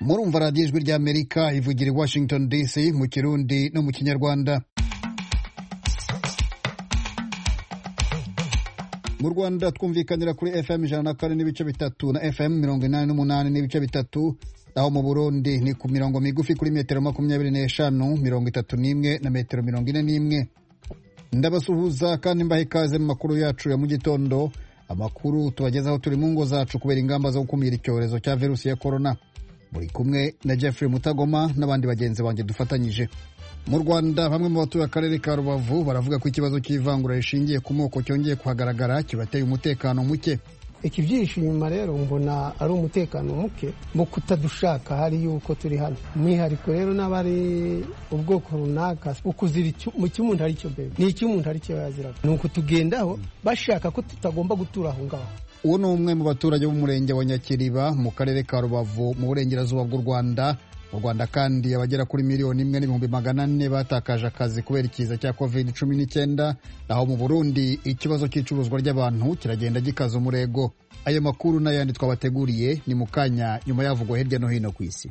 murumva radiyo ijwi ry'amerika ivugira i washington dc mu kirundi no mu kinyarwanda mu rwanda twumvikanira kuri fm ijana na kane n'ibice bitatu na fm mirongo inani n'umunani n'ibice bitatu naho mu burundi ni ku mirongo migufi kuri metero makumyabiri n'eshanu mirongo itatu n'imwe na metero mirongo ine n'imwe ndabasuhuza kandi mbaha ikaze mu makuru yacu ya mu gitondo amakuru tubagezaho turi mu ngo zacu kubera ingamba zo gukumira icyorezo cya virusi ya korona muri kumwe na jeffrey mutagoma n'abandi bagenzi banjye dufatanyije mu rwanda bamwe mu batuye akarere ka rubavu baravuga ko ikibazo cy'ivangura rishingiye ku moko cyongeye kuhagaragara kibateye umutekano muke ikibyihishe inyuma rero mbona ari umutekano muke mu kutadushaka hari yuko turi hano umwihariko rero n'abari ubwoko runaka ukuzira mu cy'umuntu ari cyo mbere ni icy'umuntu ari cyo yaziraga ni ukutugendaho bashaka ko tutagomba gutura aho ngaho uwo ni umwe mu baturage b'umurenge wa nyakiriba mu karere ka rubavu mu burengerazuba bw'u rwanda mu rwanda kandi abagera kuri miliyoni imwe n'ibihumbi magana ane batakaje akazi kubera ikiza cya covid cumi n'icyenda naho mu burundi ikibazo cy'icuruzwa ry'abantu kiragenda gikaza umurego ayo makuru n'ayandi twabateguriye ni mu kanya nyuma yavugwa hirya no hino ku isi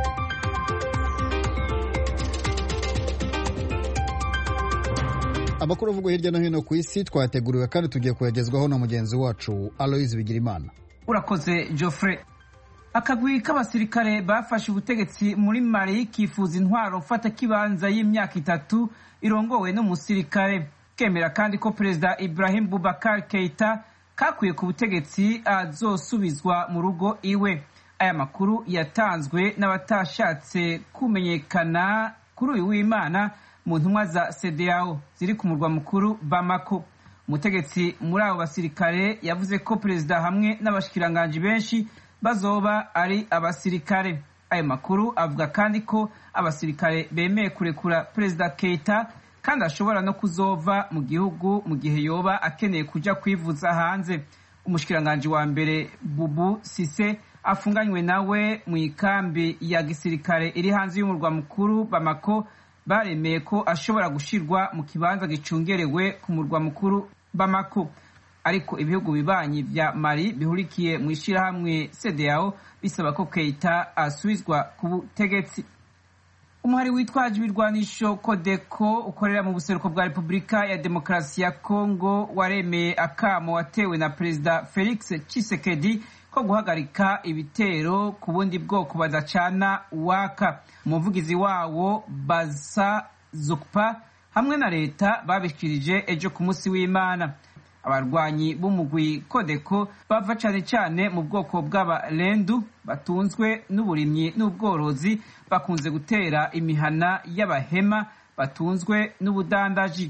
amakuru avugwa hirya no hino ku isi twayateguriwe kandi tugiye kuyagezwaho na mugenzi wacu aloise bigirimana urakoze geoffrey akagwi k'abasirikare bafashe ubutegetsi muri mali kifuza intwaro mfata kibanza y'imyaka itatu irongowe n'umusirikare kemera kandi ko perezida ibrahim bubakar keita kakuye ku butegetsi azosubizwa mu rugo iwe aya makuru yatanzwe n'abatashatse kumenyekana kuri uyu w'imana mu ntumwa za cdao ziri ku murwa mukuru bamako umutegetsi muri abo basirikare yavuze ko perezida hamwe n'abashikiranganji benshi bazoba ari abasirikare ayo makuru avuga kandi ko abasirikare bemeye kurekura perezida keita kandi ashobora no kuzova mu gihugu mu gihe yoba akeneye kuja kwivuza hanze umushikiranganji wa mbere bubu sise afunganywe nawe mu ikambi ya gisirikare iri hanze y'umurwa mukuru bamako baremeye ko ashobora gushirwa mu kibanza gicungerewe ku murwa mukuru bamako ariko ibihugu bibanyi vya mali bihurikiye mu ishirahamwe cdao bisaba ko keita asubizwa ku butegetsi umuhari witwaje ibirwanisho kodeko ukorera mu buseruko bwa repubulika ya demokarasi ya kongo waremeye akamo watewe na perezida felix chisekedi ko guhagarika ibitero ku bundi bwoko badacana uwaka umuvugizi wawo basa zukpa hamwe na leta babishikirije ejo ku munsi w'imana abarwanyi b'umugwi kodeko bava cyane cyane mu bwoko bw'abarendu batunzwe n'uburimyi n'ubworozi bakunze gutera imihana y'abahema batunzwe n'ubudandaji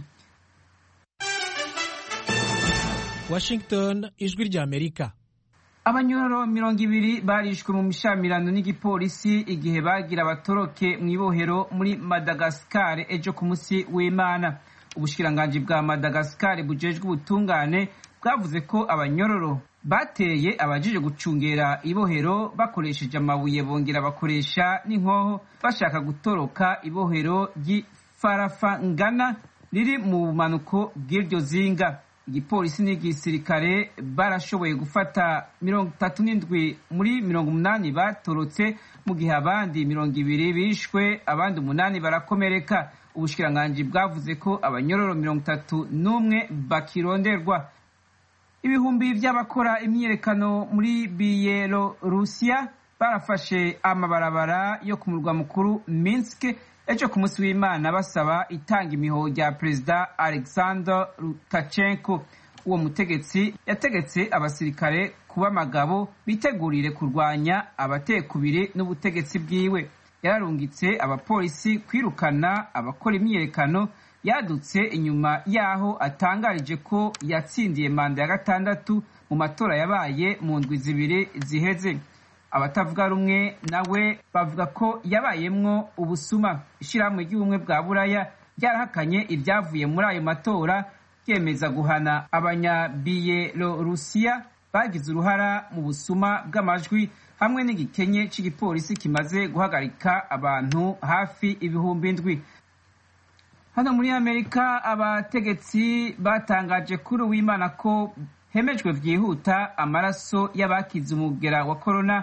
washington ijwi ry'amerika abanyororo mirongo ibiri barishwe mu mishamirano n'igipolisi igihe bagira abatoroke mu ibohero muri madagasikari ejo ku munsi w'imana ubushikiranganji bwa madagasikari bujejwe ubutungane bwavuze ko abanyororo bateye abajije gucungera ibohero bakoresheje amabuye bongera bakoresha n'inkoho bashaka gutoroka ibohero ry'ifarafangana riri mu bumanuko bw'iryo zinga igipolisi n'igisirikare barashoboye gufata mirongo itatu n'indwi muri mirongo umunani batorotse mu gihe abandi mirongo ibiri bishwe abandi umunani barakomereka ubushikiranganji bwavuze ko abanyororo mirongo itatu n'umwe bakironderwa ibihumbi by'abakora imyiyerekano muri biyelorusiya barafashe amabarabara yo ku murwa mukuru minsk ejo ku munsi w'imana basaba itanga imihoho rya perezida alexander lukashenko uwo mutegetsi yategetse abasirikare kuba amagabo bitegurire kurwanya abatekubiri n'ubutegetsi bwiwe yararungitse abapolisi kwirukana abakora imyiyerekano yadutse inyuma y'aho atangarije ko yatsindiye manda ya gatandatu mu matora yabaye mu ndwi zibiri ziheze abatavuga rumwe nawe bavuga ko yabayemwo ubusuma ishyirahamwe ry'ubumwe bwa buraya ryarahakanye ibyavuye muri ayo matora ryemeza guhana abanyabiyelorusiya bagize uruhara mu busuma bw'amajwi hamwe n'igikenye cy'igipolisi kimaze guhagarika abantu hafi ibihumbi ndwi hano muri amerika abategetsi batangaje kuri uwimana ko hemejwe byihuta amaraso y'abakize umugera wa korona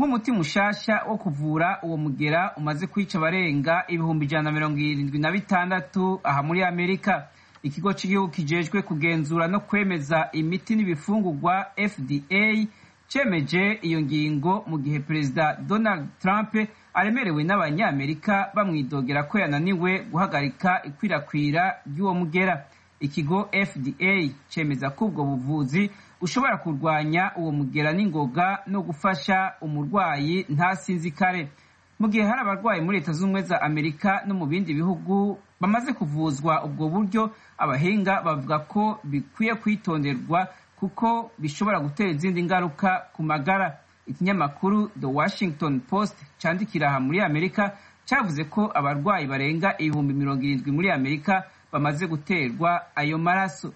nk'umuti mushasha wo kuvura uwo mugera umaze kwica abarenga ibihumbi ijana na mirongo irindwi na bitandatu aha muri amerika ikigo cy'igihugu kijejwe kugenzura no kwemeza imiti n'ibifungurwa fda cemeje iyo ngingo mu gihe perezida donald trump aremerewe n'abanyamerika bamwidogera ko yananiwe guhagarika ikwirakwira ry'uwo mugera ikigo fda cemeza ko ubwo buvuzi ushobora kurwanya uwo mugera n'ingoga no gufasha umurwayi ntasinzikare mu gihe hari abarwayi muri leta z'ubumwe za amerika no mu bindi bihugu bamaze kuvuzwa ubwo buryo abahinga bavuga ko bikwiye kwitonderwa kuko bishobora gutera izindi ngaruka ku magara ikinyamakuru the washington post candikira aha muri amerika cyavuze ko abarwayi barenga ibihumbi mirongo irindwi muri amerika bamaze guterwa ayo maraso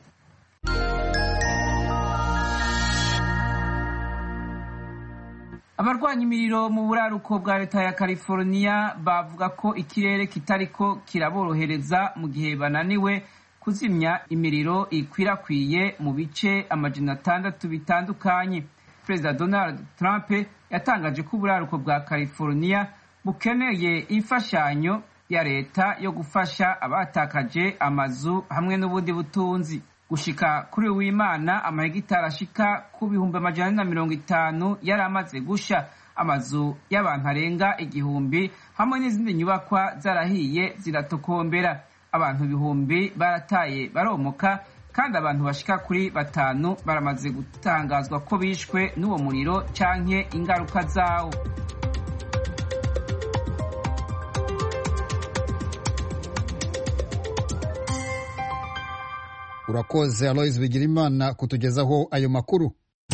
abarwanya imiriro mu buraruko bwa leta ya california bavuga ko ikirere kitariko kiraborohereza mu gihe bananiwe kuzimya imiriro ikwirakwiye mu bice amajana atandatu bitandukanye perezida donald trump yatangaje ko uburaruko bwa california bukeneye imfashanyo ya leta yo gufasha abatakaje amazu hamwe n'ubundi butunzi gushika kuri w'imana amahegitari ashika ku bihumbi amajana na mirongo itanu yari amaze gusha amazu y'abantu arenga igihumbi hamwe n'izindi nyubakwa zarahiye ziratokombera abantu ibihumbi barataye baromoka kandi abantu bashika kuri batanu baramaze gutangazwa ko bishwe n'uwo muriro canke ingaruka zawo urakoze aloise bigirimana kutugezaho ayo makuru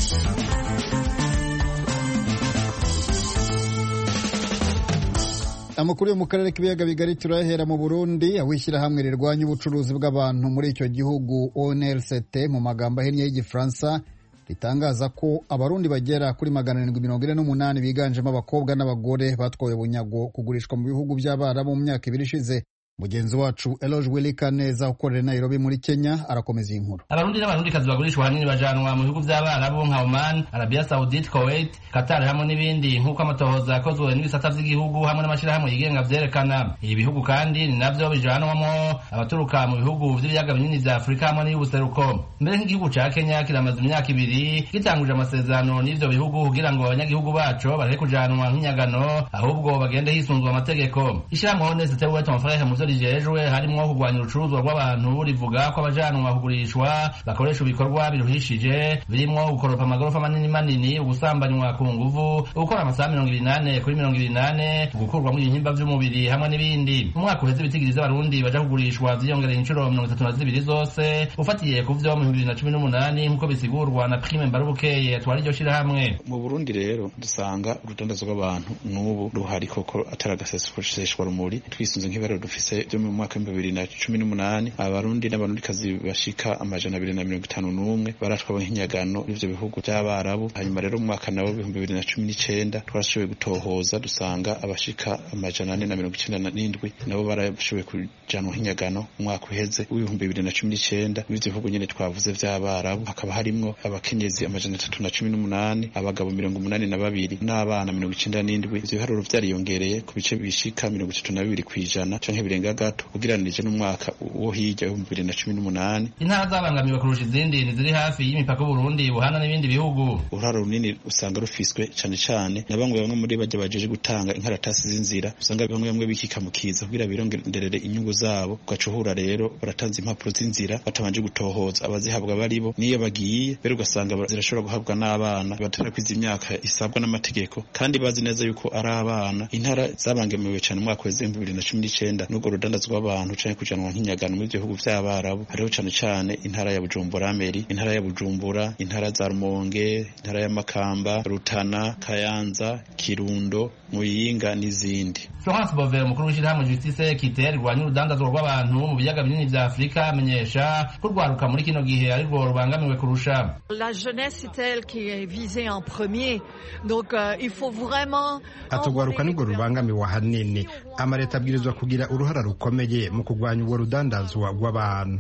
amakuru yo mu karere k'ibiyaga bigari turayahera mu burundi aho ishyirahamwe rirwanya ubucuruzi bw'abantu muri icyo gihugu onlct mu magambo ahinnye y'igifaransa ritangaza ko abarundi bagera kuri magana arindwi mirongo ine n'umunani biganjemo abakobwa n'abagore batwawe bunyago kugurishwa mu bihugu by'abarabu mu myaka ibiri ishize mugenzi wacu eloge wilika neza ukorera nairobi muri kenya arakomeza iyi nkuru abarundi n'abarundikazi bagurishwa ahanini bajanwa mu bihugu by'abarabu nka oman arabia saudite kuwait qatar hamwe n'ibindi nk'uko amatohoza yakozwe n'ibisata by'igihugu hamwe n'amashyirahamwe yigenga vyerekana ibi bihugu kandi ni navyo bijanwamo abaturuka mu bihugu vy'ibiyaga binini vya afurika hamwe n'iy'ubuseruko mbere nk'igihugu ca kenya kiramaze imyaka ibiri gitanguje amasezerano n'ivyo bihugu kugira ngo abanyagihugu baco bareke kujanwa nk'inyagano ahubwo bagende hisunzwe amategeko ishirahamwe honeste we ton frere muvyo rijejwe harimwo kurwanya urucuruzwa rw'abantu rivuga ko abajanwa kugurishwa bakoresha ibikorwa biruhishije birimwo gukoropa amagorofa manini manini ugusambanywa ku nguvu gukora amasaha mirongo ibiri nane kuri mirongo ibiri nane gukurwamo ibihimba vy'umubiri hamwe n'ibindi mu mwaka uheze ibitigiriza abarundi baja kugurishwa vyiyongereye inshuro mirongo itatu na zibiri zose ufatiye ku vyo mu bibiri na cumi n'umunani nk'uko bisigurwa na prime mbarubukeye atwara iryo shirahamwe mu burundi rero dusanga urudandazo rw'abantu n'ubu ruhari koko atari agaseseshwa rumuri twisunze nk'ibara dufise byo mu mwaka w'ibihumbi bibiri na cumi n'umunani abarundi n'abarundikazi bashika amajana abiri na mirongo itanu n'umwe baratwawe nk'inyagano n'ivyo bihugu vy'abarabu hanyuma rero mu mwaka nawo w'ibihumbi bibiri na cumi n'icenda twarashoboye gutohoza dusanga abashika amajana ane na mirongo icenda n'indwi nabo barashoboye kujanwa nk'inyagano mu mwaka uheze w'ibihumbi bibiri na cumi n'icenda w'ivyo bihugu nyene twavuze vy'abarabu hakaba harimwo abakenyezi amajana atatu na cumi n'umunani abagabo mirongo umunani na babiri n'abana mirongo icenda n'indwi ivyo biharuro vyariyongereye ku bice bishika mirongo itatu na bibiri kw'ijana canke birenga gato ugereranije n'umwaka wo hirya w'ibihumbi bibiri na cumi n'umunani intara zabangamiwe kurusha izindi ni ziri hafi y'imipaka y'uburundi buhana n'ibindi bihugu uruhara runini usanga rufiswe cane cane na bamwe bamwe muri bajya bajeje gutanga inkaratasi z'inzira usanga bamwe bamwe bikikamukiza kugira birongerere inyungu zabo ugacuhura rero baratanze impapuro z'inzira batabanje gutohoza abazihabwa baribo niyo bagiye rero ugasanga zirashobora guhabwa n'abana batarakwiza imyaka isabwa n'amategeko kandi bazi neza yuko ari abana intara zabangamiwe cane umwaka w'ibihumbi bibiri na cumi n'icenda n'ubwo rudandazo rw'abantu canke kujanwa nk'inyagano mu bihugu vy'abarabu hariho cane cane intara ya Bujumbura Meri intara ya Bujumbura intara za Rumonge intara ya Makamba Rutana Kayanza Kirundo Muyinga n'izindi Florence Bove umukuru w'ishirahamwe Justice Kite rirwanya urudandazwa rw'abantu mu biyaga binini vya Afurika amenyesha ko urwaruka muri kino gihe arirwo rubangamiwe kurusha La jeunesse c'est elle qui est visée en premier donc euh, il faut vraiment atugwaruka nirwo rubangamiwe ahanini amaleta abwirizwa kugira uruhara rukomeye mu kurwanya urwo rudandazwa rw'abantu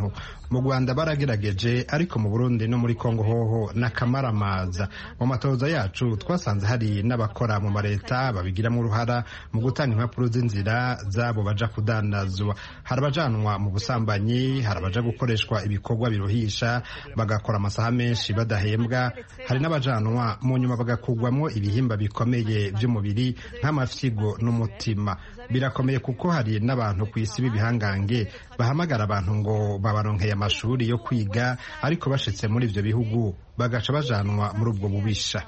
mu rwanda baragerageje ariko mu burundi no muri kongo hoho n'akamaramaza mu matoza yacu twasanze hari n'abakora mu mareta babigiramo uruhara mu gutanga impapuro z'inzira zabo baja kudandazwa hari abajanwa mu busambanyi hari abaja gukoreshwa ibikorwa biruhisha bagakora amasaha menshi badahembwa hari n'abajanwa mu nyuma bagakugwamo ibihimba bikomeye by'umubiri nk'amafyigo n'umutima birakomeye kuko hari n'abantu ku isi b'ibihangange bahamagara abantu ngo babaronkeye amashuri yo kwiga ariko bashitse muri ivyo bihugu bagaca bajanwa muri ubwo bubisha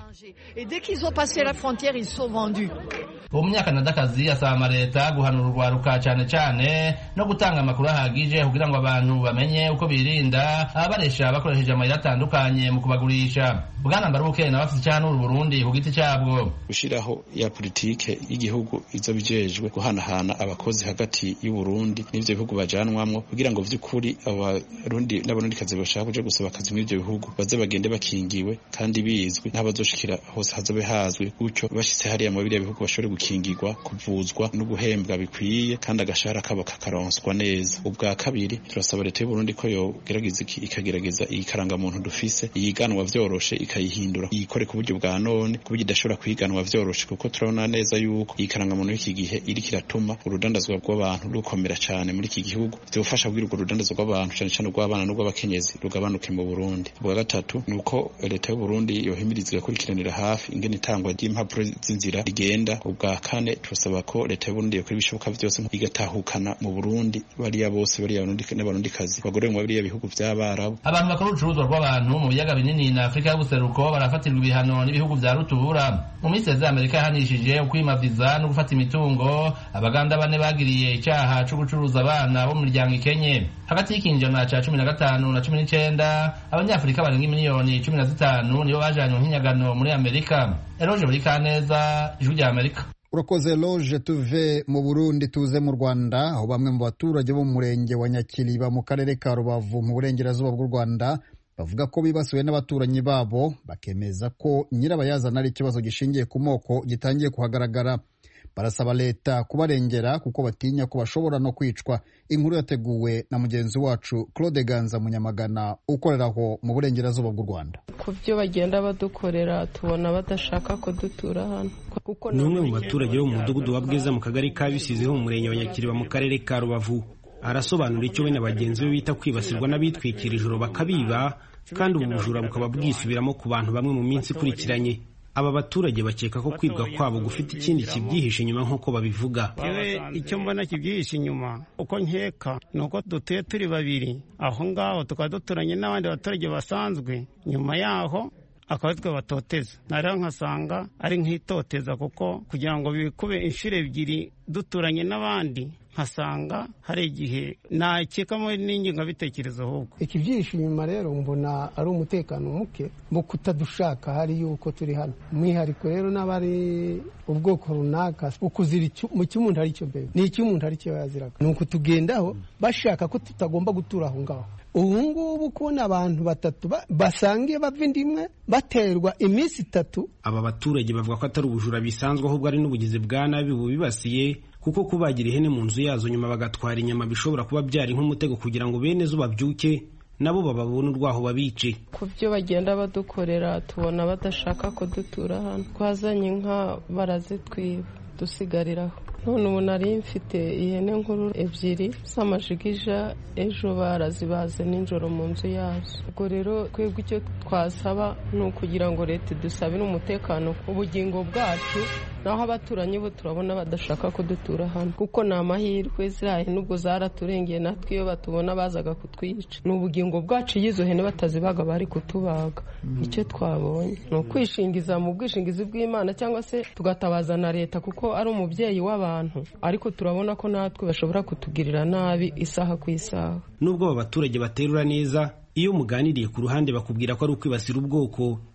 umunyakanadakazi asaba amaleta guhanura urwaruka cyane cyane no gutanga amakuru ahagije kugira ngo abantu bamenye uko birinda ababaresha bakoresheje amayira atandukanye mu kubagurisha bwana mbaruke nawe afite icyahanura uburundi ku giti cyabwo gushyiraho ya politike y'igihugu izo bijejwe guhanahana abakozi hagati y'uburundi n'ivyo bihugu bajanwamwo kugira ngo vy'ukuri abarundi n'abarundikazi bashaka kuja gusaba akazi muri ivyo bihugu baze bagende bakingiwe kandi bizwi n'abazoshikira hose hazobe hazwi gutyo bashitse hariya mu biriya bihugu bashobore gukingirwa kuvuzwa no guhembwa bikwiye kandi agashahara kabo kakaronswa neza ubwa kabiri turasaba leta y'uburundi ko yogerageza ikagerageza iyi karangamuntu dufise yiganwa vyoroshe ikayihindura yikore ku buryo bwa none ku buryo idashobora kwiganwa vyoroshe kuko turabona neza yuko iyi karangamuntu y'iki gihe iriko iratuma urudandazwa rw'abantu rukomera cane muri iki gihugu vyofasha kugira urwo rudandazwa rw'abantu cane cane urw'abana n'urw'abakenyezi rugabanuke mu burundi ubwa gatatu ni uko leta y'uburundi yohimiriza igakurikiranira hafi ingene itangwa ry'impapuro z'inzira rigenda ubwa kane turasaba ko leta y'uburundi yokora ibishoboka vyose igatahukana mu burundi bariya bose bariya n'abarundikazi bagorewe mu biriya bihugu vy'abarabu abantu bakora urucuruzwa rw'abantu mu biyaga binini na afurika y'ubuseruko barafatirwa ibihano n'ibihugu vya rutura mu minsi ya amerika yahanishije ukwima viza no gufata imitungo abaganda bane bagiriye icaha co gucuruza abana bo mu miryango ikenye hagati y'ikinjana ca cumi na gatanu na cumi n'icenda abanyafurika barenga miliyoni cumi na zitanu nibo bajanywe nk'inyagano muri amerika eroje buri kaneza ijwi rya amerika urakoze loje tuve mu burundi tuze mu rwanda aho bamwe mu baturage bo mu murenge wa nyakiriba mu karere ka rubavu mu burengerazuba bw'u rwanda bavuga ko bibasiwe n'abaturanyi babo bakemeza ko nyirabayazana ari ikibazo gishingiye ku moko gitangiye kuhagaragara barasaba leta kubarengera kuko batinya ko bashobora no kwicwa inkuru yateguwe na mugenzi wacu claude ganza munyamagana ukorera aho mu burengerazuba bw'u rwanda ku byo bagenda badukorera tubona badashaka ko dutura hano ni umwe mu baturage bo mu mudugudu wa bwiza mu kagari ka bisizi ho mu murenge wa nyakiriba mu karere ka rubavu arasobanura icyo we na bagenzi be bita kwibasirwa n'abitwikira ijoro bakabiba kandi ubu bujura bukaba bwisubiramo ku bantu bamwe mu minsi ikurikiranye aba baturage bakeka ko kwibwa kwabo gufite ikindi kibyihishe inyuma nk'uko babivuga yewe icyo mbona kibyihishe inyuma uko nkeka ni uko dutuye turi babiri aho ngaho tukaba duturanye n'abandi baturage basanzwe nyuma yaho akaba ari twe batoteza rero nkasanga ari nk'itoteza kuko kugira ngo bikube inshuro ebyiri duturanye n'abandi nkasanga hari igihe nakekamo n'ingengabitekerezo ahubwo ikibyihishe inyuma rero mbona ari umutekano muke mu kutadushaka hari yuko turi hano umwihariko rero n'abari ubwoko runaka ukuzira mu cy'umuntu ari cyo mbere ni icy'umuntu ari cyo yaziraga ni ukutugendaho bashaka ko tutagomba gutura aho ngaho ubu ngubu kubona abantu batatu basangiye bava inda imwe baterwa iminsi itatu aba baturage bavuga ko atari ubujura bisanzwe ahubwo ari n'ubugizi bwa nabi bubibasiye kuko kubagira ihene mu nzu yazo nyuma bagatwara inyama bishobora kuba byari nk'umutego kugira ngo bene zo babyuke nabo bababone urwaho babice ku byo bagenda badukorera tubona badashaka ko dutura hano twazanye inka barazitwiba dusigariraho none ubu nari mfite ihene nkuru ebyiri z'amajigija ejo barazibaze nijoro mu nzu yazo ubwo rero twebwe icyo twasaba ni ukugira ngo leta idusabire umutekano ubugingo bwacu naho abaturanyi bo turabona badashaka ko dutura hano kuko ni amahirwe ziriya hene ubwo zaraturengeye natwe iyo batubona bazaga kutwica ni ubugingo bwacu iyo izo hene batazibaga bari kutubaga icyo twabonye ni ukwishingiza mu bwishingizi bw'imana cyangwa se tugatabaza na leta kuko ari umubyeyi w'abantu ariko turabona ko natwe bashobora kutugirira nabi isaha ku isaha nubwo aba baturage baterura neza iyo muganiriye ku ruhande bakubwira ko ari ukwibasira ubwoko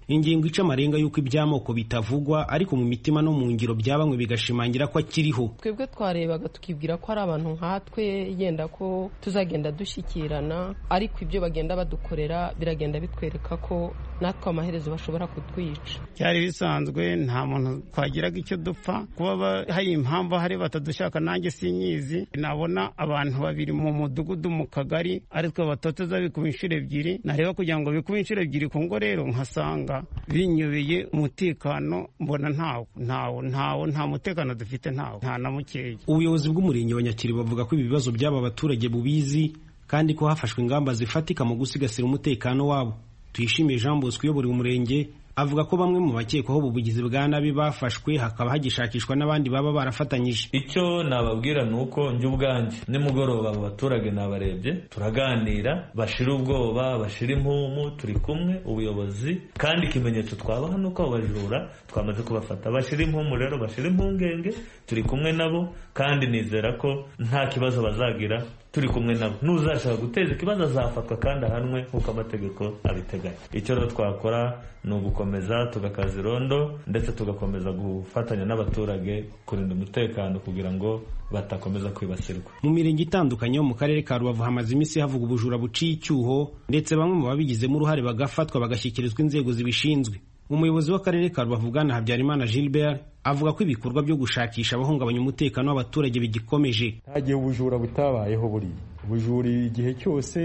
ingingo ica amarenga y'uko iby'amoko bitavugwa ariko mu mitima no mu ngiro bya bamwe bigashimangira ko akiriho twebwe twarebaga tukibwira ko ari abantu nkatwe yenda ko tuzagenda dushyikirana ariko ibyo bagenda badukorera biragenda bitwereka ko natwe amaherezo bashobora kutwica byari bisanzwe nta muntu twagiraga icyo dupfa kuba hari impamvu hari batadushaka nanjye sinyizi nabona abantu babiri mu mudugudu mu kagari ari twe batoteza bikuba inshuro ebyiri nareba kugira ngo bikuba inshuro ebyiri ku ngo rero nkasanga binyobeye umutekano mbona ntawo ntawo ntawo nta mutekano dufite ntawo nta na mukeya ubuyobozi bw'umurenge wa nyakiri bavuga ko ibi bibazo by'aba baturage bubizi kandi ko hafashwe ingamba zifatika mu gusigasira umutekano wabo tuyishimiye jean bosco uyobora umurenge avuga ko bamwe mu bakekwaho ubu bugizi bwa nabi bafashwe hakaba hagishakishwa n'abandi baba barafatanyije icyo nababwira ni uko njye ubwanjye nimugoroba abo baturage nabarebye turaganira bashira ubwoba bashira impumu turi kumwe ubuyobozi kandi ikimenyetso twabaha ni uko abo bajura twamaze kubafata bashira impumu rero bashira impungenge turi kumwe nabo kandi nizera ko nta kibazo bazagira turi kumwe nabo n'uzashaka guteza ikibazo azafatwa kandi ahanwe nk'uko amategeko abiteganya icyo rero twakora ni ugukomeza tugakaza irondo ndetse tugakomeza gufatanya n'abaturage kurinda umutekano kugira ngo batakomeza kwibasirwa mu mirenge itandukanye yo mu karere ka rubavu hamaze iminsi havuga ubujura buciye icyuho ndetse bamwe mu babigizemo uruhare bagafatwa bagashyikirizwa inzego zibishinzwe umuyobozi w'akarere ka rubavu bwana habyarimana gilbert avuga ko ibikorwa byo gushakisha abahungabanya umutekano w'abaturage bigikomeje nta gihe ubujura butabayeho buriya ubujura igihe cyose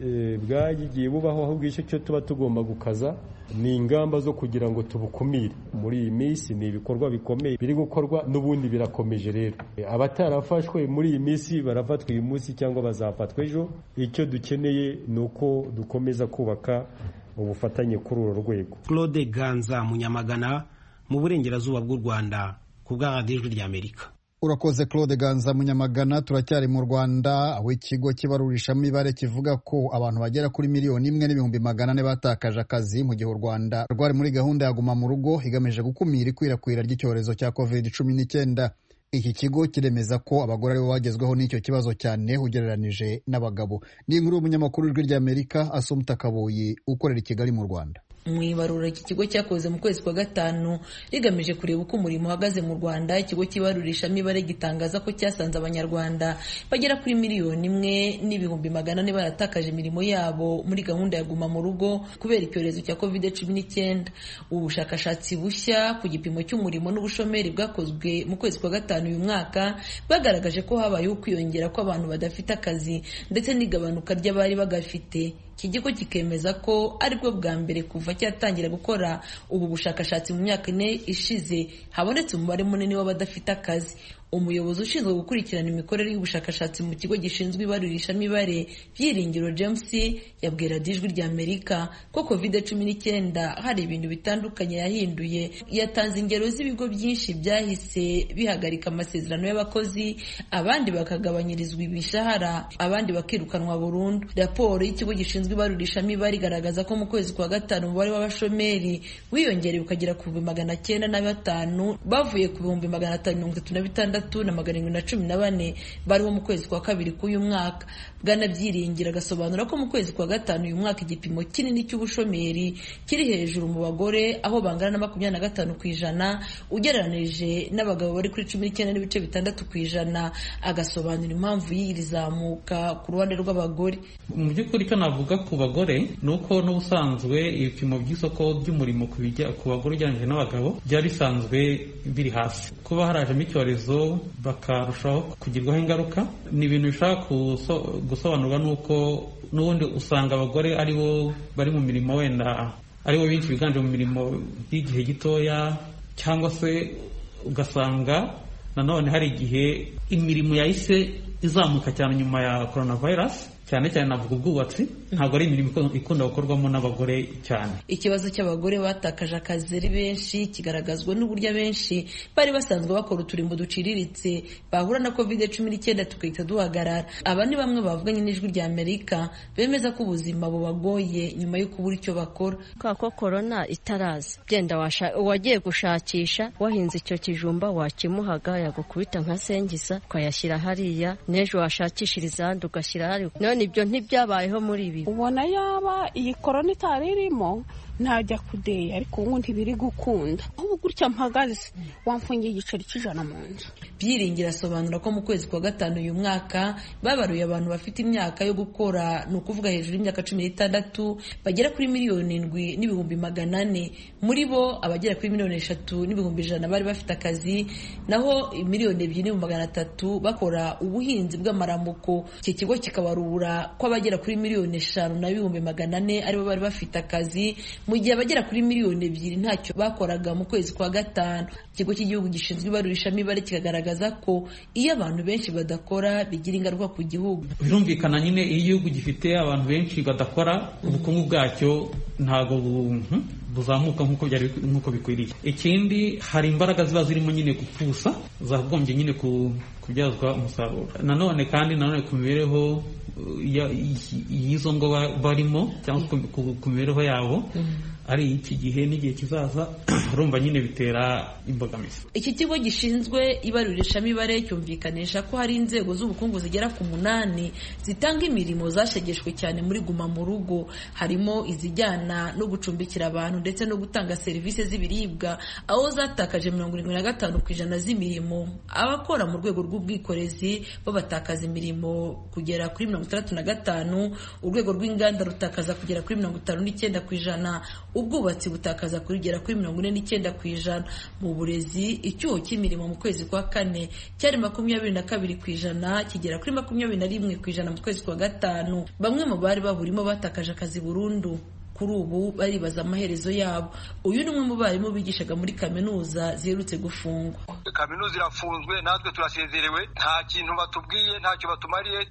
bwagiye bubaho ahubwo icyo cyo tuba tugomba gukaza ni ingamba zo kugira ngo tubukumire muri iyi minsi ni ibikorwa bikomeye biri gukorwa n'ubundi birakomeje rero abatarafashwe muri iyi minsi barafatwa uyu munsi cyangwa bazafatwa ejo icyo dukeneye ni uko dukomeza kubaka ubufatanye kuri uru rwego claude ganza munyamagana mu burengerazuba bw'u rwanda ku bwa radiyo ijwi ry'amerika urakoze claude ganza munyamagana turacyari mu rwanda aho ikigo cy'ibarurishamibare kivuga ko abantu bagera kuri miliyoni imwe n'ibihumbi magana ane batakaje akazi mu gihe u rwanda rwari muri gahunda ya guma mu rugo igamije gukumira ikwirakwira ry'icyorezo cya covid cumi n'icyenda iki kigo kiremeza ko abagore aribo bagezweho n'icyo kibazo cyane ugereranije n'abagabo ni inkuru y'umunyamakuru w'ijwi ry'amerika asumta kaboyi ukorera i kigali mu rwanda mu ibarura iki kigo cyakoze mu kwezi kwa gatanu rigamije kureba uko umurimo uhagaze mu rwanda ikigo cy'ibarurishamibare gitangaza ko cyasanze abanyarwanda bagera kuri miliyoni imwe n'ibihumbi magana ane baratakaje imirimo yabo muri gahunda ya guma mu rugo kubera icyorezo cya covid cumi n'icyenda ubu bushakashatsi bushya ku gipimo cy'umurimo n'ubushomeri bwakozwe mu kwezi kwa gatanu uyu mwaka bwagaragaje ko habayeho ukwiyongera kw'abantu badafite akazi ndetse n'igabanuka ry'abari bagafite iki kigo kikemeza ko aribwo bwa mbere kuva cyatangira gukora ubu bushakashatsi mu myaka ine ishize habonetse umubare munini w'abadafite akazi umuyobozi ushinzwe gukurikirana imikorere y'ubushakashatsi mu kigo gishinzwe ibarurishamibare byiringiro james yabwira ijwi rya amerika ko covid cumi n'icyenda hari ibintu bitandukanye yahinduye yatanze ingero z'ibigo byinshi byahise bihagarika amasezerano y'abakozi abandi bakagabanyirizwa imishahara abandi bakirukanwa burundu raporo y'ikigo gishinzwe ibarurishamibare igaragaza ko mu kwezi kwa gatanu umubare w'abashomeri wiyongereye ukagera ku bihumbi magana cyenda na batanu bavuye ku bihumbi magana atanu mirongo itatu na bitandatu na magana arindwi na cumi na bane bariho mu kwezi kwa kabiri k'uyu mwaka bwana byiringira agasobanura ko mu kwezi kwa gatanu uyu mwaka igipimo kinini cy'ubushomeri kiri hejuru mu bagore aho bangana na makumyabiri na gatanu ku ijana ugereranije n'abagabo bari kuri cumi n'icyenda n'ibice bitandatu ku ijana agasobanura impamvu y'iri zamuka ku ruhande rw'abagore mu by'ukuri icyo navuga ku bagore ni uko n'ubusanzwe ibipimo by'isoko ry'umurimo ku bagore ugereranyije n'abagabo byari bisanzwe biri hasi kuba harajemo icyorezo bakarushaho kugirwaho ingaruka ni ibintu bishobora gusobanurwa n'uko n'ubundi usanga abagore aribo bari mu mirimo wenda aribo benshi biganje mu mirimo y'igihe gitoya cyangwa se ugasanga nanone hari igihe imirimo yahise izamuka cyane nyuma ya coronavirus cyane cyane navuga ubwubatsi ntabwo ari imirimo ikunda gukorwamo n'abagore cyane ikibazo cy'abagore batakaje akazi ari benshi kigaragazwa n'uburyo abenshi bari basanzwe bakora uturimbo duciriritse bahura na covid cumi n'icyenda tugahita duhagarara aba ni bamwe bavuganye n'ijwi rya amerika bemeza ko ubuzima bubagoye nyuma yo kubura icyo bakora kubera ko korona itaraza genda wagiye gushakisha wahinze icyo kijumba wakimuhaga yagukubita nka sengiza ukayashyira hariya n'ejo washakishiriza ahandi ugashyira hariya none ibyo ntibyabayeho muri ibi ubona yaba iyi korona itari irimo najya kudeya ariko ubu ntibiri gukunda ubu gutya mpagaze wamfungiye igiceri cy'ijana mu nzu byiringira asobanura ko mu kwezi kwa gatanu uyu mwaka babaruye abantu bafite imyaka yo gukora ni ukuvuga hejuru y'imyaka cumi n'itandatu bagera kuri miliyoni indwi n'ibihumbi magana ane muri bo abagera kuri miliyoni eshatu n'ibihumbi ijana bari bafite akazi naho miliyoni ebyiri n'ibihumbi magana atatu bakora ubuhinzi bw'amaramuko iki kigo kikabarura ko abagera kuri miliyoni eshanu n'ibihumbi magana ane aribo bari bafite akazi mu gihe abagera kuri miliyoni ebyiri ntacyo bakoraga mu kwezi kwa gatanu ikigo cy'igihugu gishinzwe ibarurishamibare kikagaragaza ko iyo abantu benshi badakora bigira ingaruka ku gihugu birumvikana nyine iyo igihugu gifite abantu benshi badakora ubukungu bwacyo ntabwo buzamuka nk'uko bikwiriye ikindi hari imbaraga ziba zirimo nyine gupfusa zagombye nyine kubyazwa umusaruro nanone kandi nanone ku mibereho y'izo ngo barimo cyangwa ku mibereho yabo ari iki gihe n'igihe kizaza urumva nyine bitera imbogamizi iki kigo gishinzwe ibarurishamibare cyumvikanisha ko hari inzego z'ubukungu zigera ku munani zitanga imirimo zashegeshwe cyane muri guma mu rugo harimo izijyana no gucumbikira abantu ndetse no gutanga serivisi z'ibiribwa aho zatakaje mirongo irindwi na gatanu ku ijana z'imirimo abakora mu rwego rw'ubwikorezi bo batakaza imirimo kugera kuri mirongo itandatu na gatanu urwego rw'inganda rutakaza kugera kuri mirongo itanu n'icyenda ku ijana ubwubatsi butakaza kugera kuri mirongo ine n'icyenda ku ijana mu burezi icyuho cy'imirimo mu kwezi kwa kane cyari makumyabiri na kabiri ku ijana kigera kuri makumyabiri na rimwe ku ijana mu kwezi kwa gatanu bamwe mu bari baburimo batakaje akazi burundu kuri ubu baribaza amaherezo yabo uyu ni umwe mu barimu bigishaga muri kaminuza ziherutse gufungwa kaminuza irafunzwe natwe turasezerewe nta kintu batubwiye ntacyo batumariye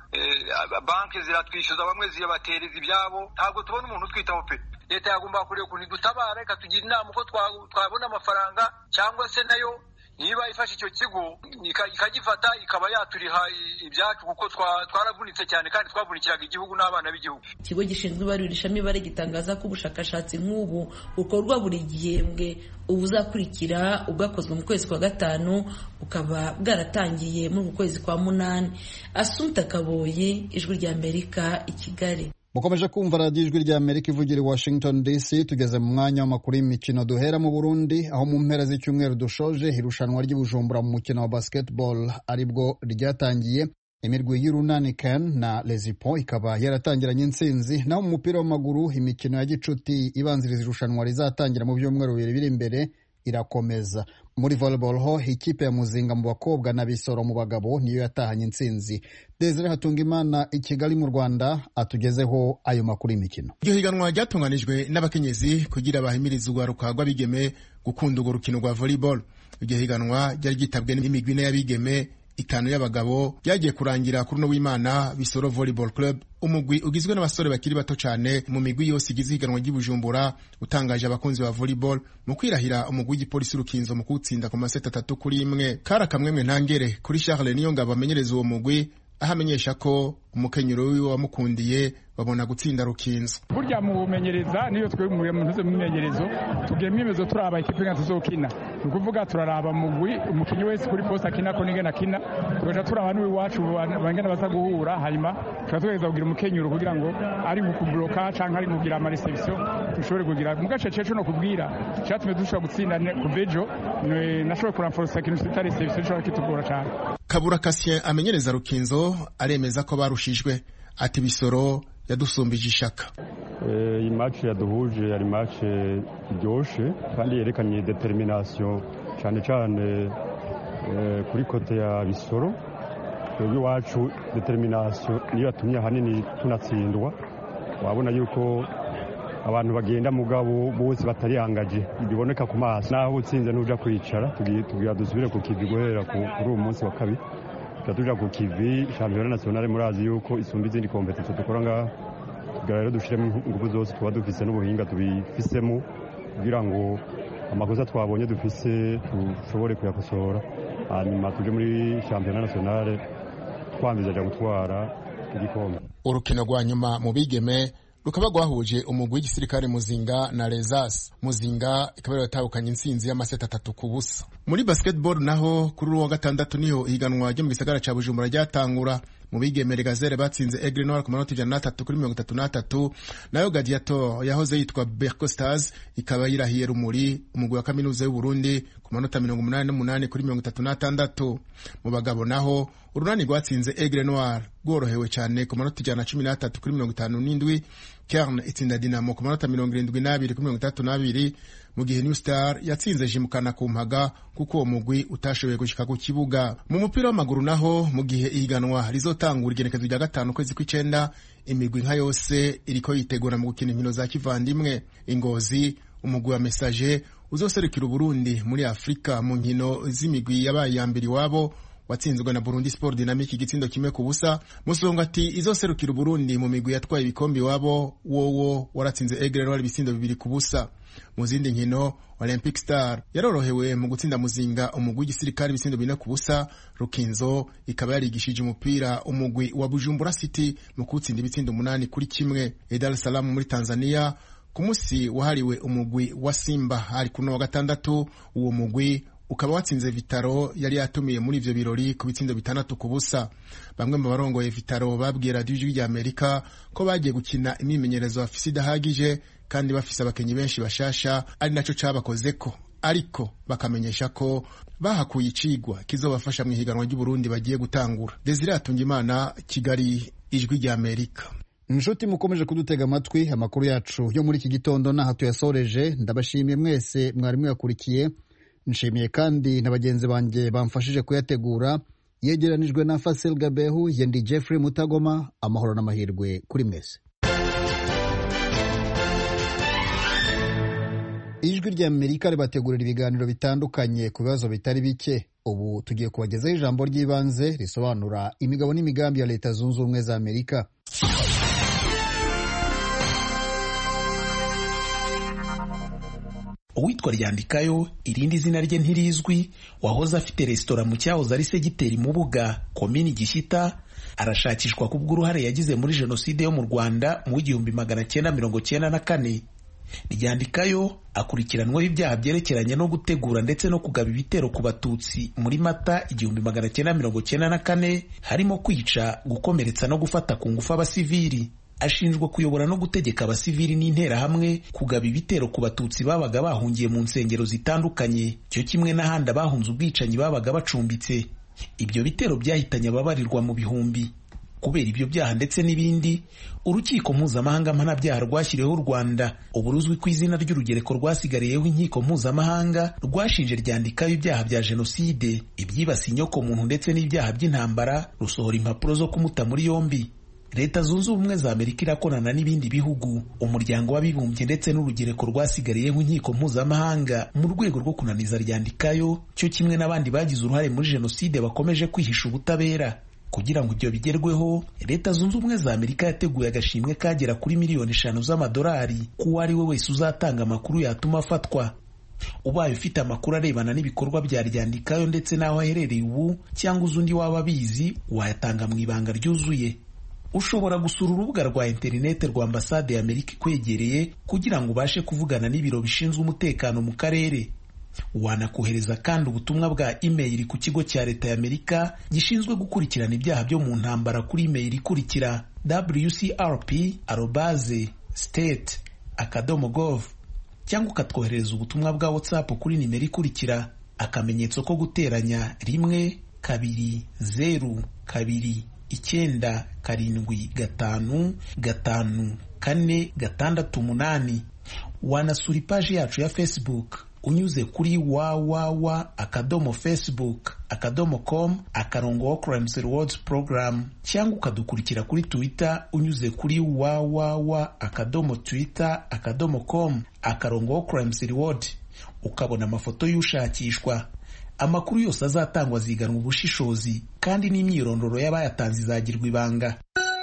banki ziratwishyuza bamwe zibatereza ibyabo ntabwo tubona umuntu utwitaho pe leta yagomba kureba ukuntu idutabara ikatugira inama uko twabona amafaranga cyangwa se nayo niba ifashe icyo kigo ikagifata ikaba yaturiha ibyacu kuko twaravunitse cyane kandi twavunikiraga igihugu n'abana b'igihugu ikigo gishinzwe ibarurishamibare gitangaza ko ubushakashatsi nk'ubu bukorwa buri gihembwe ubuzakurikira ubwakozwe mu kwezi kwa gatanu bukaba bwaratangiye muri uku kwezi kwa munani asumta kaboye ijwi rya amerika i kigali mukomeje kumva radiyo ijwi rya amerika ivugira i washington dc tugeze mu mwanya w'amakuru y'imikino duhera mu burundi aho mu mpera z'icyumweru dushoje irushanwa ry'ibujumbura mu mukino wa basketball aribwo ryatangiye imirwi y'urunani ken na lezipo ikaba yaratangiranye intsinzi naho mu mupira w'amaguru imikino ya gicuti ibanziriza irushanwa rizatangira mu byumweru bibiri biri imbere irakomeza muri volleyball ho ikipe ya muzinga mu bakobwa na bisoro mu bagabo niyo yatahanye intsinzi desire hatungimana i kigali mu rwanda atugezeho ayo makuru y'imikino iryo higanwa ryatunganijwe n'abakenyezi kugira bahimirize urwaruka rw'abigeme gukunda urwo rukino rwa volleyball iryo higanwa ryari ryitabwe n'imigwi ine y'abigeme itanu y'abagabo byagiye kurangira kuri uno w'imana bisoro volleyball club umugwi ugizwe n'abasore bakiri bato cyane mu migwi yose igize ihiganwa ry'ibujumbura utangaje abakunzi ba volleyball mu kwirahira umugwi w'igipolisi urukinzo mu kuwutsinda ku maseti atatu kuri imwe kari akamwemwe ntangere kuri charles niyo ngabo amenyereza uwo mugwi aho amenyesha ko umukenyero wiwe wamukundiye babona gutsinda rukinzo burya mu bumenyereza niyo twe mu ntuze mu myimenyerezo tugiye mwimezo turaba ikipe nka tuzokina ni ukuvuga turaraba mugwi umukinnyi wese kuri poste akina ko n'ingene akina tugaca turaba n'iwacu bangana baza guhura hanyuma tuba tugerageza kugira umukenyero kugira ngo ari mu kubloka canke ari mu kugira ama reception dushobore kugira mu gace cecu no kubwira cyatumye dushobora gutsinda kuvejo nashoboye kuramforosa ikintu twita reception gishobora kitugora cyane kabura kasien amenyereza rukinzo aremeza ko barushijwe ati bisoro yadusumbije ishaka iyi match yaduhuje yari match iryoshe kandi yerekanye determination cyane cyane kuri kote ya bisoro twebwe iwacu determination niyo yatumye ahanini tunatsindwa wabona yuko abantu bagenda mugabo bose batarihangaje biboneka ku maso naho utsinze n'uja kwicara tugira dusubire ku kivi guhera kuri uwo munsi wa kabiri tuja ku kivi shampiyona nationale murazi yuko isumba izindi kompetisiyo dukora ngaha kugira rero dushiremo ingufu zose tuba dufise n'ubuhinga tubifisemo kugira ngo amakosa twabonye dufise dushobore kuyakosora hanyuma tuje muri shampiyona nationale twambizaja gutwara igikombe urukino rwa nyuma mu bigeme rukaba rwahuje umugwi w'igisirikare muzinga na rezas muzinga ikaba yaratahukanye intsinzi y'amaseti atatu ku busa muri basketball naho kuri uwo wa gatandatu niho ihiganwa ryo mu gisagara ca bujumbura ryatangura mu bigemere gazere batsinze Aigle Noir ku manota ijana n'atatu kuri mirongo itatu n'atatu nayo Gladiator yahoze yitwa Berco Stars ikaba yirahiye Rumuri umugwi wa kaminuza y'u Burundi ku manota mirongo umunani n'umunani kuri mirongo itatu n'atandatu mu bagabo naho urunani rwatsinze Aigle Noir rworohewe cyane ku manota ijana na cumi n'atatu kuri mirongo itanu n'indwi Kern itsinda Dinamo ku manota mirongo irindwi n'abiri kuri mirongo itandatu n'abiri mu gihe New Star yatsinze Jimukana ku mpaga kuko uwo mugwi utashoboye gushika ku kibuga mu mupira w'amaguru naho mu gihe ihiganwa rizotangura igenekezo rya gatanu kwezi kw'icenda imigwi nka yose iriko yitegura mu gukina inkino za kivandimwe ingozi umugwi wa Messager uzoserukira Uburundi muri Afrika mu nkino z'imigwi yabaye ya mbere iwabo watsinzwe na Burundi Sport Dynamic igitsindo kimwe ku busa Musonga ati izoserukira Burundi mu migwi yatwaye ibikombe iwabo wowo waratsinze Aigle Noir ibitsindo bibiri ku busa mu zindi nkino Olympic Star yarorohewe mu gutsinda muzinga umugwi w'igisirikare ibitsindo bine ku busa Rukinzo ikaba yarigishije umupira umugwi wa Bujumbura City mu kuwutsinda ibitsindo umunani kuri kimwe Dar es Salaam muri Tanzania ku munsi wahariwe umugwi wa Simba hari kuno wa gatandatu uwo mugwi ukaba watsinze Vitaro yari yatumiye muri ivyo birori ku bitsindo bitandatu ku busa bamwe mu barongoye Vitaro babwiye radiyo ijwi rya Amerika ko bagiye gukina imyimenyerezo bafise idahagije kandi bafise abakenyi benshi bashasha ari naco cabakozeko ariko bakamenyesha ko bahakuye icigwa kizobafasha mu ihiganwa ry'Uburundi bagiye gutangura Desire Atungimana Kigali ijwi rya Amerika inshuti mukomeje kudutega amatwi amakuru yacu yo muri iki gitondo n'aha tuyasoreje ndabashimiye mwese mwari mwakurikiye nshimiye kandi na bagenzi banjye bamfashije kuyategura yegeranijwe na Fasil Gabehu yendi Jeffrey Mutagoma amahoro n'amahirwe kuri mwese ijwi rya Amerika ribategurira ibiganiro bitandukanye ku bibazo bitari bike ubu tugiye kubagezaho ijambo ry'ibanze risobanura imigabo n'imigambi ya leta zunze ubumwe za Amerika uwitwa ryandikayo irindi zina rye ntirizwi wahoze afite resitora mu cyahoze ari segiteri mubuga komini gishyita arashakishwa kubw'uruhare yagize muri jenoside yo mu rwanda mu w'igihumbi magana cyenda mirongo cyenda na kane ryandikayo akurikiranweho ibyaha byerekeranye no gutegura ndetse no kugaba ibitero ku batutsi muri mata igihumbi magana cyenda mirongo cyenda na kane harimo kwica gukomeretsa no gufata ku ngufu abasivili ashinjwa kuyobora no gutegeka abasivili n'interahamwe kugaba ibitero ku batutsi babaga bahungiye mu nsengero zitandukanye cyo kimwe n'ahandi abahunze ubwicanyi babaga bacumbitse ibyo bitero byahitanye ababarirwa mu bihumbi kubera ibyo byaha ndetse n'ibindi urukiko mpuzamahanga mpanabyaha rwashyiriweho u rwanda ubu ruzwi ku izina ry'urugereko rwasigariyeho inkiko mpuzamahanga rwashinje ryandikaho ibyaha bya jenoside ibyibasiye inyokomuntu ndetse n'ibyaha by'intambara rusohora impapuro zo kumuta muri yombi leta zunze ubumwe za amerika irakorana n'ibindi bihugu umuryango w'abibumbye ndetse n'urugereko rwasigariyeho inkiko mpuzamahanga mu rwego rwo kunaniza ryandikayo cyo kimwe n'abandi bagize uruhare muri jenoside bakomeje kwihisha ubutabera kugira ngo ibyo bigerweho leta zunze ubumwe za amerika yateguye agashimwe kagera kuri miliyoni eshanu z'amadolari k'uwo ari we wese uzatanga amakuru yatuma afatwa ubaye ufite amakuru arebana n'ibikorwa bya ryandikayo ndetse n'aho aherereye ubu cyangwa uzi undi waba abizi wayatanga mu ibanga ryuzuye ushobora gusura urubuga rwa interineti rwa ambasade ya amerika ikwegereye kugira ngo ubashe kuvugana n'ibiro bishinzwe umutekano mu karere wanakohereza kandi ubutumwa bwa imeyili ku kigo cya leta ya amerika gishinzwe gukurikirana ibyaha byo mu ntambara kuri imeyili ikurikira wcrp arobaze state akadomo gov cyangwa ukatwoherereza ubutumwa bwa whatsapp kuri nimero ikurikira akamenyetso ko guteranya rimwe kabiri zeru kabiri icyenda karindwi gatanu gatanu kane gatandatu umunani wanasura ipaji yacu ya facebook unyuze kuri www akadomo facebook akadomo com akarongo crimes rewards program cyangwa ukadukurikira kuri twitter unyuze kuri www akadomo twitter akadomo com akarongo crimes reward ukabona amafoto y'ushakishwa amakuru yose azatangwa aziganwa ubushishozi kandi n'imyirondoro y'abayatanze izagirwa ibanga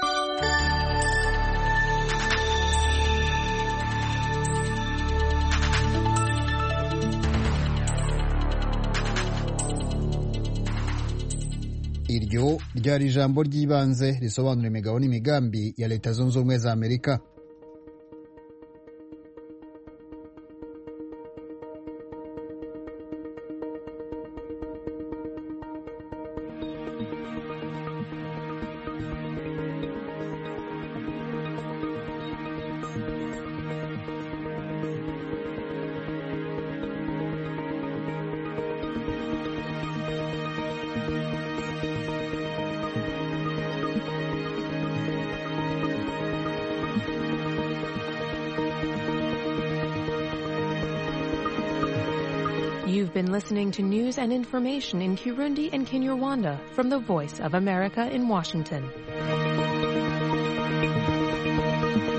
iryo ryari ijambo ry'ibanze risobanura imigabo n'imigambi ya leta zunze ubumwe za amerika You've been listening to news and information in Kirundi and Kinyarwanda from the Voice of America in Washington.